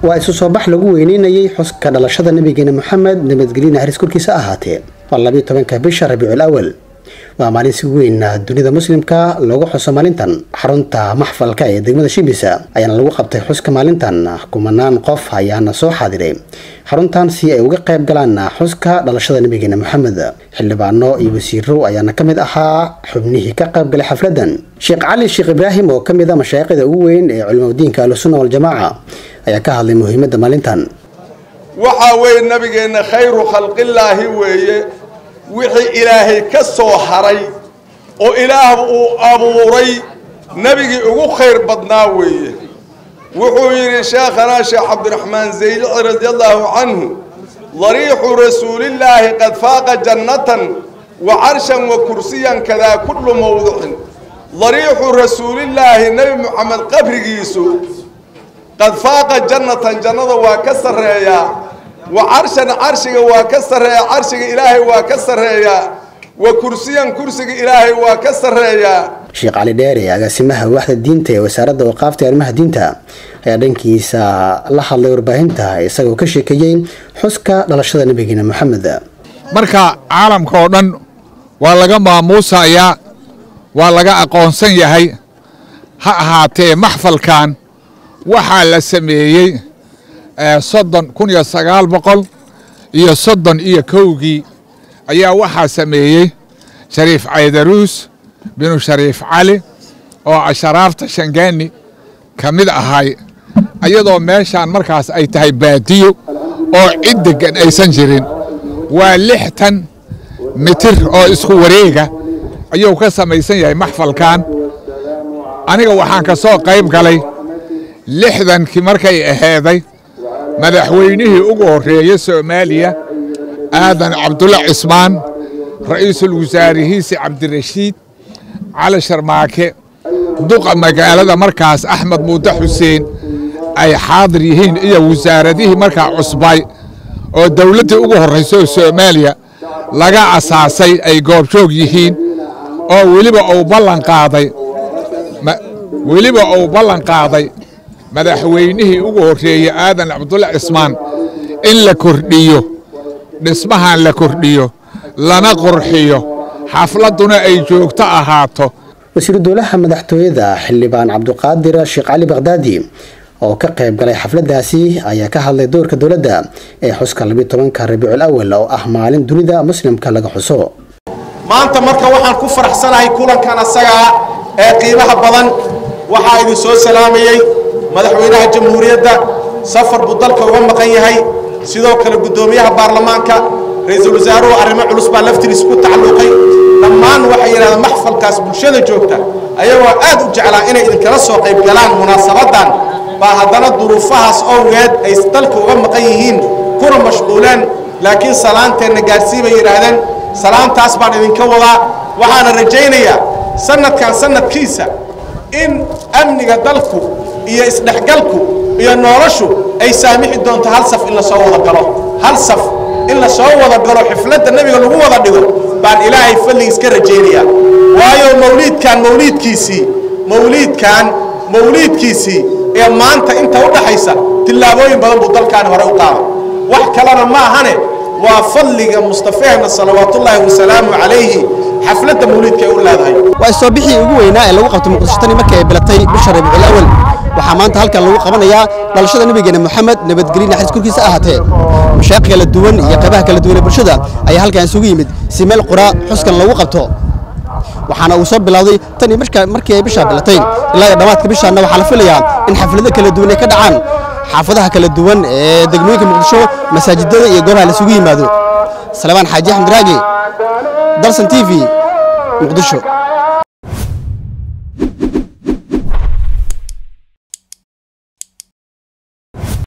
waa isu soo bax lagu weyneynayay xuska dhalashada nabigeena moxamed nabadgelyana haris korkiisa ahaatee waa labiyo tobanka bisha rabiicul awal waa maalin si weyn dunida muslimka loogu xuso maalintan xarunta maxfalka ee degmada shibisa ayaana lagu qabtay xuska maalintan kumanaan qof ayaana soo xaadiray xaruntan si ay uga qayb galaan xuska dhalashada nabigeena moxamed xildhibaano iyo wasiiro ayaana ka mid ahaa xubnihii ka qayb galay xafladan sheekh cali sheekh ibraahim oo ka mid a mashaayiqda ugu weyn ee culimadiinka ahlusunna waljamaaca ayaa ka hadlay muhiimadda maalintan waxaa weeye nabigeenna khayru khalqillaahi weeye wixii ilaahay ka soo haray oo ilaah uu abuuray nebigii ugu khayr badnaa weeye wuxuu yidhi sheekhanaa sheekh cabdiraxmaan zaylici radi allaahu canhu dariixu rasuulillaahi qad faaqa jannatan wa carshan wa kursiyan kadaa kullu mawdicin dariixu rasuulillaahi nebi moxamed qabrigiisu qad faaqa jannatan jannada waa ka sarreeyaa wa carshan carshiga waa ka sarreeyaa carshiga ilaahay waa ka sarreeyaa wa kursiyan kursiga ilaahay waa ka sarreeyaa sheekh cali dheere agaasimaha waaxda diinta ee wasaaradda waqaafta arrimaha diinta ayaa dhankiisa la hadlay warbaahinta isagoo ka sheekeeyey xuska dhalashada nabigeena moxamed marka caalamka oo dhan waa laga maamuusayaa waa laga aqoonsan yahay ha ahaatee maxfalkan waxaa la sameeyey soddon kun iyo sagaal boqol iyo soddon iyo kowgii ayaa waxaa sameeyey shariif caydaruus binu shariif cali oo asharaafta shangaani ka mid ahay ayadoo meeshaan markaas ay tahay baadiyo oo cid deggan aysan jirin waa lixtan mitir oo isku wareega ayuu ka samaysan yahay maxfalkan aniga waxaan ka soo qayb galay lixdankii markay aheeday madaxweynihii ugu horreeyey soomaaliya aadan cabdulla cismaan ra'iisul wasaarihiisi cabdirashiid cali sharmaake duqa magaalada markaas axmed muude xuseen ay xaadir yihiin iyo wasaaradihii markaa cusbay oo dawladdii ugu horraysay soomaaliya laga asaasay ay goobjoog yihiin oo weliba uu ballan qaaday weliba uu ballan qaaday madaxweynihii ugu horreeyey aadan cabdulla cismaan in la kordhiyo dhismahan la kordhiyo lana qurxiyo xafladduna ay joogto ahaato wasiiru dowlaha madaxtooyada xildhibaan cabduqaadir sheekh cali bakhdaadi oo ka qayb galay xafladaasi ayaa ka hadlay doorka dowladda ee xuska labiyo tobanka rabiicul awal oo ah maalin dunida muslimka laga xuso maanta marka waxaan ku faraxsanahay kulankan asagaa ee qiimaha badan waxaa idin soo salaamayey madaxweynaha jamhuuriyadda safar buu dalka uga maqan yahay sidoo kale guddoomiyaha baarlamaanka ra-iisul wasaaruhu arrimo culus baa laftigiis ku tacalluqay dhammaan waxay yidhahdeen maxfalkaas bulshada joogta ayagoo aad u jeclaa inay idinkala soo qayb galaan munaasabaddan baa haddana duruufahaas owgeed ay dalka uga maqan yihiin kuna mashquuleen laakiin salaanteenna gaarsii bay yidhaahdeen salaantaas baan idinka wadaa waxaana rajaynayaa sanadkan sanadkiisa in amniga dalku iyo isdhexgalku iyo noloshu ay saamixi doonto hal saf in la soo wada galo hal saf in la soo wada galo xifladda nebiga lagu wada dhigo baan ilaahay falligiis ka rajaynayaa waayo mawliidkan mawliidkiisii mawliidkan mawliidkiisii ee maanta inta u dhaxaysa tillaabooyin badan buu dalkaani hore u qaaday wax kalena ma ahane waa fadliga mustafeehna salawaatullaahi wasalaamu calayhi xafladda mawliidka ay u leedahay waa soo bixii ugu weynaa ee lagu qabtay muqdisho tani markii ay bilatay bisha rabiicul awal waxaa maanta halkan lagu qabanayaa dhalashada nabigeena moxamed nabadgelyo naxariis korkiisa ahaatee mashaaiq kala duwan iyo qaybaha kala duwan ee bulshada ayaa halkan isugu yimid si meel qura xuskan lagu qabto waxaana uu soo bilowday tan iyo markii ay bishaa bilatay ilaa iyo dhammaadka bishaanna waxaa la filayaa in xaflado kala duwan ay ka dhacaan xaafadaha kala duwan ee degmooyinka muqdisho masaajidada iyo goobaha la isugu yimaado salebaan xaaji axmed raagi dalsan t v muqdisho